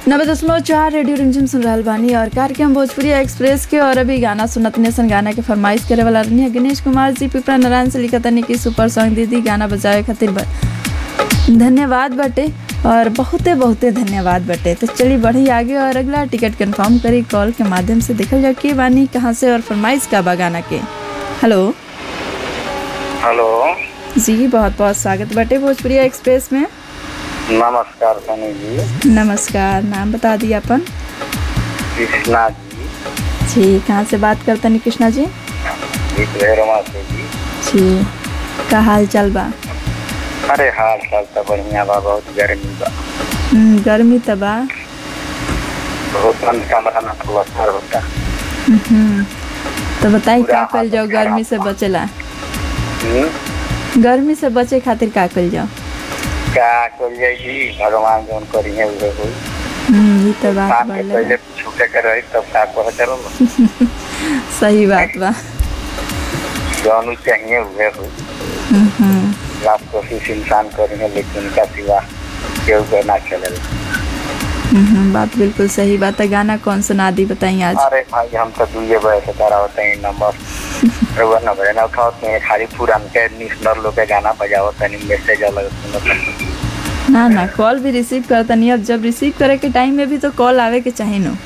नब्बे दशमलव चार रेडियो रिमझिम सुन रहल बानी और कार्यक्रम भोजपुरी एक्सप्रेस के और अभी गाना सुनत नेसन गाना के फरमाइश करे वाला रहनी है गणेश कुमार जी पिपरा नारायण से लिखा तनी कि सुपर सॉन्ग दीदी गाना बजावे खातिर बा धन्यवाद बटे और बहुते बहुते धन्यवाद बटे तो चलिए बढ़ी आगे और अगला टिकट कंफर्म करी कॉल के माध्यम से देखल जाओ के बानी कहाँ से और फरमाइश का बा गाना के हेलो हेलो जी बहुत बहुत स्वागत बटे भोजपुरी एक्सप्रेस में नमस्कार सनी जी नमस्कार नाम बता दिए अपन कृष्णा जी जी कहाँ से बात करते हैं कृष्णा जी भैरवा से जी जी का हाल चाल बा अरे हाल चाल तो बढ़िया बा बहुत गर्मी बा हम्म, गर्मी त बा बहुत बंद कमरा में प्लस्तर होता हम्म, तो बताई पूरा का कल जाओ हालत गर्मी से खराब बा। बचेला हम्म, गर्मी से बचे खातिर का कल जाओ का कल जाए जी भगवान जौन करिए उहे होई हम्म, ई तो बात काम के बढ़ले पहले बा। छूटे के रही तब का कह चलो सही बात बा जौन चाहिए उहे होई हम्म, लाभ कोशिश इंसान करेंगे लेकिन उनका सिवा केहू के ना चलेगा हम्म, बात बिल्कुल सही बात है गाना कौन सुना दी बताइए आज अरे भाई हम तो दुए बजे से तारा होते हैं नंबर रउआ न बजे ना उठावत नहीं खाली पुरान के निस्नर लोग के गाना बजावत नहीं मैसेज अलग सुनत नहीं ना ना कॉल भी रिसीव करता नहीं अब जब रिसीव करे के टाइम में भी तो कॉल आवे के चाहिए नो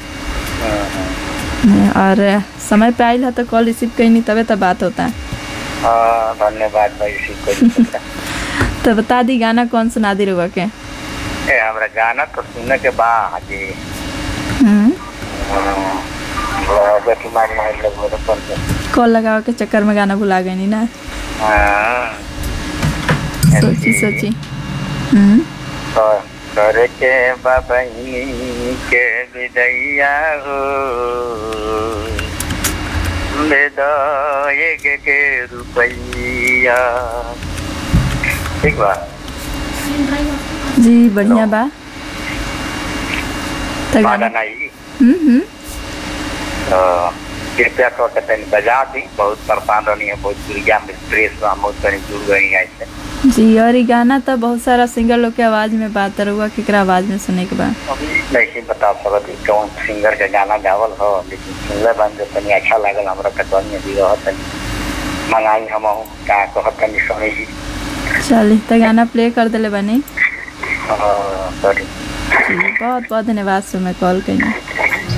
और समय पे आइल है तो कॉल रिसीव कहीं नहीं तबे तो बात होता है हाँ धन्यवाद भाई इसी को तो बता दी गाना कौन सुना दी रुआ के ए हमरा गाना तो सुनने के बाद जी हम्म, बेटी मारी मारी लोग बोले कौन से कॉल लगाओ के चक्कर में गाना भुला गई नहीं ना हाँ सोची सोची हम्म, तो करे के बबनी के विदैया हो ले दो एक के रुपैया ठीक बा जी बढ़िया बा तो माना गाना नहीं हम्म हम्म तो कृपया कर के तनी बजा दी बहुत परेशान रहनी है बहुत दुर्गा में स्ट्रेस बा बहुत तनी जुड़ गई है ऐसे जी और ये गाना तो बहुत सारा सिंगर लोग के आवाज में बात रुआ केकरा आवाज में सुने के बा अभी नहीं बता सकत कि कौन सिंगर के गाना गावल हो लेकिन सुनले बन जो तनी अच्छा लागल हमरा कटवन में भी रह तनी मंगाई हम का कहत तनी सुनी जी चलिए तो गाना प्ले कर दिले बनी हाँ, सॉरी जी बहुत बहुत धन्यवाद सो मैं कॉल करी